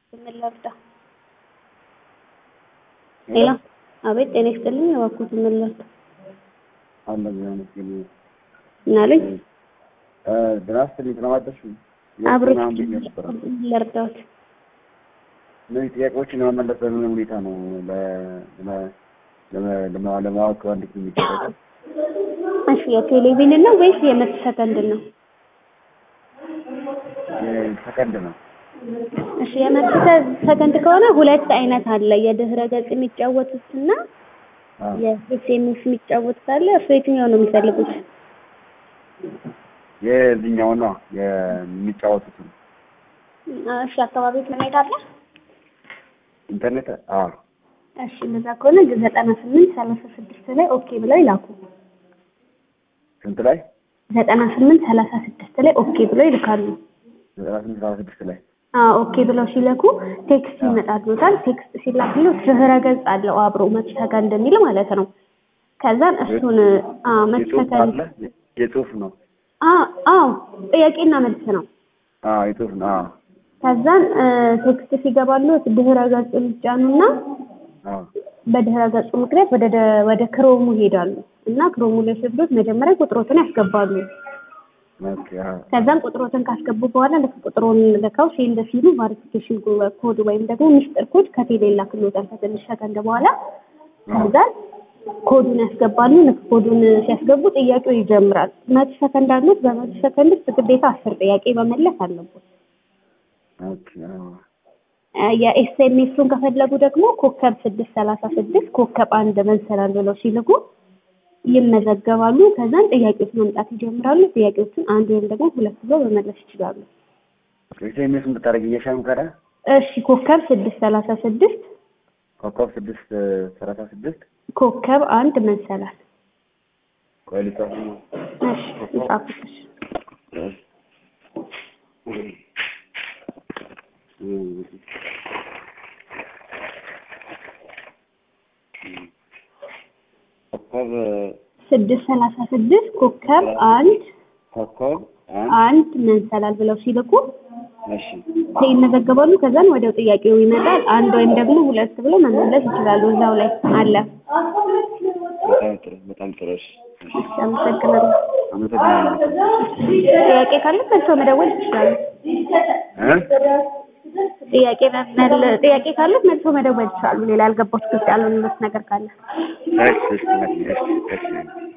ምን ላርዳ? ሄሎ አቤት፣ ጤና ይስጥልኝ። እባክዎት ምን ላርዳ? አለ ቢሆንስ ግን ምን አሉኝ? ድራፍት ሊጥለማጠሽ አብሮት ነበረ ለርዳዎት እነዚህ ጥያቄዎችን ለመመለስ በምን ሁኔታ ነው ለማወቅ እንዴት ነው የሚደረገው? እሺ የቴሌቪዥን ነው ወይስ የመቶ ሰከንድ ነው? ሰከንድ ነው። እሺ የመቶ ሰከንድ ከሆነ ሁለት አይነት አለ። የድህረ ገጽ የሚጫወቱትና አዎ። የኤስኤምኤስ የሚጫወቱት አለ። እርሱ የትኛው ነው የሚፈልጉት? የዚህኛው ነው የሚጫወቱት ነው። እሺ አካባቢው ምን አለ? ኢንተርኔት አዎ እሺ እንደዛ ከሆነ ዘጠና ስምንት ሰላሳ ስድስት ላይ ኦኬ ብለው ይላኩ። ስንት ላይ ዘጠና ስምንት ሰላሳ ስድስት ላይ ኦኬ ብለው ይልካሉ። ዘጠና ስምንት ሰባ ስድስት ላይ አዎ ኦኬ ብለው ሲለኩ ቴክስት ይመጣልዎታል። ቴክስት ሲላክልዎት ድህረ ገጽ አለው አብሮ መቶ ሰከንድ የሚል ማለት ነው። ከዛን እሱን አዎ መቶ የጽሁፍ ሰከንድ አለ የጽሁፍ ነው። አዎ አዎ ጥያቄና መልስ ነው። አዎ የጽሁፍ ነው። አዎ ከዛን ቴክስት ሲገባልዎት ድህረ ገጽ ይጫኑና አዎ በድህረ ገጹ ምክንያት ወደ ደ- ወደ ክሮሙ ይሄዳሉ እና ክሮሙ ላይ ሲወስዱት መጀመሪያ ቁጥሮትን ያስገባሉ። ኦኬ አዎ ከዛም ቁጥሮትን ካስገቡ በኋላ ልክ ቁጥሩን ልከው ሴንድ ሲሉ ቫሪፊኬሽን ኮድ ወይም ደግሞ ሚስጥር ኮድ ከቴሌ ላክልዎታል ከትንሽ ሰከንድ በኋላ ከዛን ኮዱን ያስገባሉ። ልክ ኮዱን ሲያስገቡ ጥያቄው ይጀምራል። መቶ ሰከንድ አሉት። በመቶ ሰከንድ ውስጥ ግዴታ አስር ጥያቄ መመለስ አለበት። ኦኬ አዎ የኤስኤምኤሱን ከፈለጉ ደግሞ ኮከብ ስድስት ሰላሳ ስድስት ኮከብ አንድ መሰላል ብለው ሲልኩ ይመዘገባሉ። ከዛን ጥያቄዎች መምጣት ይጀምራሉ። ጥያቄዎችን አንድ ወይም ደግሞ ሁለት ብሎ መመለስ ይችላሉ። ኤስኤምኤስ ብታደርግ እየሻም ከረ እሺ ኮከብ ስድስት ሰላሳ ስድስት ኮከብ ስድስት ሰላሳ ስድስት ኮከብ አንድ መሰላል። ቆይ ልጻፍ ነው። እሺ ይጻፉት። እሺ ኮከብ ስድስት ሰላሳ ስድስት ኮከብ አንድ ኮከብ አንድ አንድ መሰላል ብለው ሲልኩ እሺ ይመዘገባሉ። ከዛን ወዲያው ጥያቄው ይመጣል። አንድ ወይም ደግሞ ሁለት ብሎ መመለስ ይችላሉ። እዛው ላይ አለ። በጣም ጥሩ በጣም ጥሩ እሺ እሺ እሺ አመሰግናለሁ። አመሰግናለሁ ጥያቄ ካለ መልሰው መደወል ይችላሉ። እ ጥያቄ መመለ- ጥያቄ ካለ መልሰው መደወል ይችላሉ። ሌላ ያልገባችሁ ግልጽ ያልሆነለት ነገር ካለ እሺ እሺ እሺ እሺ